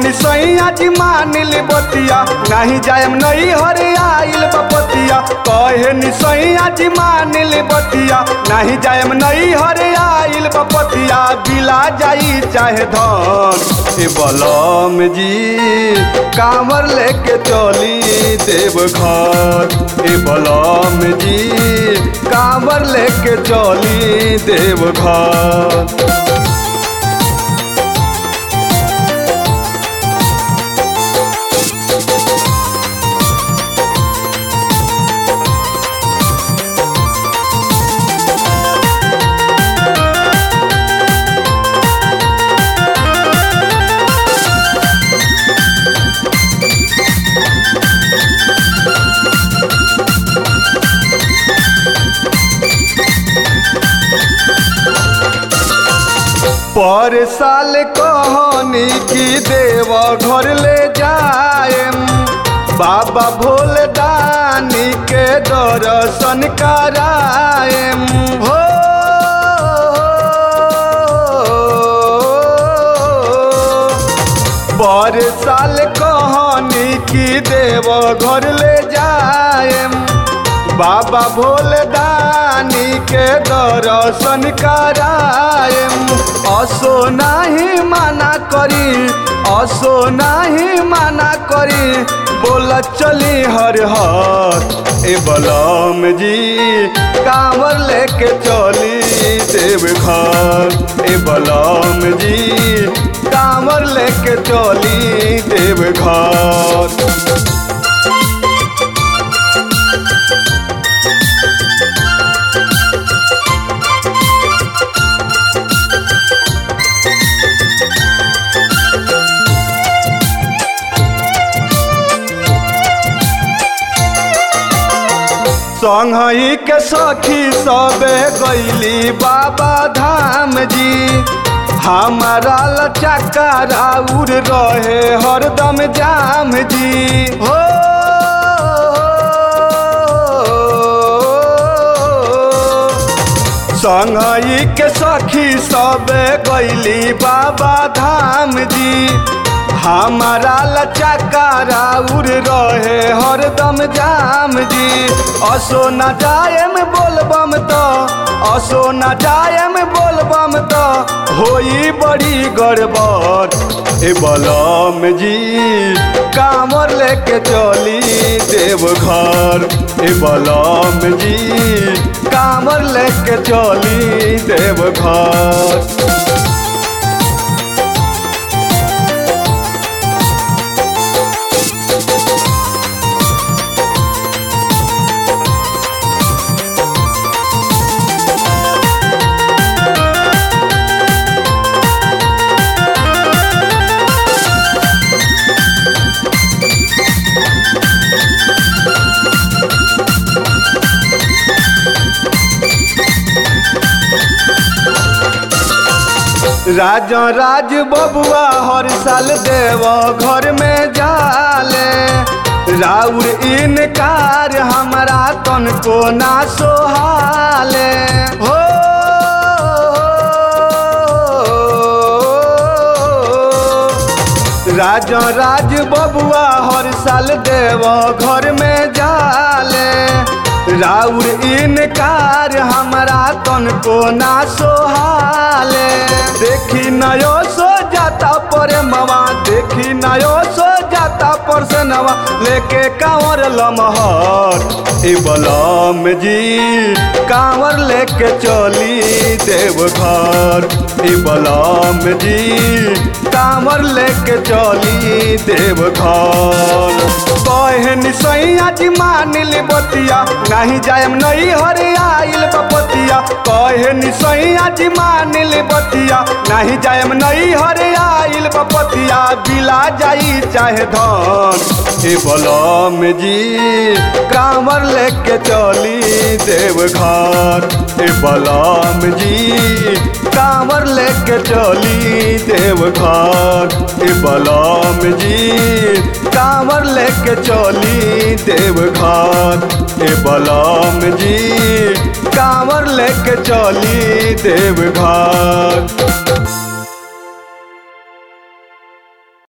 निसैया जी मानिल बतिया नहीं जायम नहीं हरे आइल बपतिया कहे निसैया जी मानिल बतिया नहीं जायम नहीं हरे आइल बपतिया बिला जाई चाहे धन ए बलम जी कांवर लेके चली देव घर ए बलम जी कांवर लेके चली देव घर पर साल कहनी की देव घर ले जाएम बाबा भोले दानी के दर्शन कराएम हो पर साल कहनी की देव घर ले जाएम बाबा भोले दानी के दर्शन कराएम असो नहीं माना करी असो नहीं माना करी बोला चली हर हर ए बलम जी कांवर लेके चली देव घर ए बलम जी कांवर लेके चली देव घर संगही के सखी सबे गैली बाबा धाम जी हमारा लचका राउर रहे हरदम जाम जी हो संगही के सखी सबे गैली बाबा धाम जी हमारा लचका राउर रहे हरदम जाम जी असो न जायम बोलबम तो असो न जायम बोलबम तो होई बड़ी गड़बड़ ए बलम जी कामर लेके चली देव घर ए बलम जी कामर लेके चली देव घर राजा राज बबुआ हर साल देव घर में जाले राउर इनकार हमारा तन को ना सोहाले हो राजा राज बबुआ हर साल देव घर में जाले राउर इनकार हमारा तन को ना सोहाले देखी नयो सो जाता पर मवा देखी नयो सो जाता पर से नवा लेके कांवर लमहर ए बलम जी कांवर लेके चली देव घर ए बलम जी कांवर लेके चली देव घर कहनी सैया जी मानिल बतिया नहीं जायम नहीं हरे आइल बपतिया कहनी सैया जी मानिल बतिया नहीं जायम नहीं हरे आइल बपतिया बिला जाई चाहे धन ए बलम जी कांवर लेके चली देव घर ए बलम जी कांवर लेके चली देव घर ए बलम जी कांवर लेके चली देव घर ए बलम जी कांवर लेके चली देव घर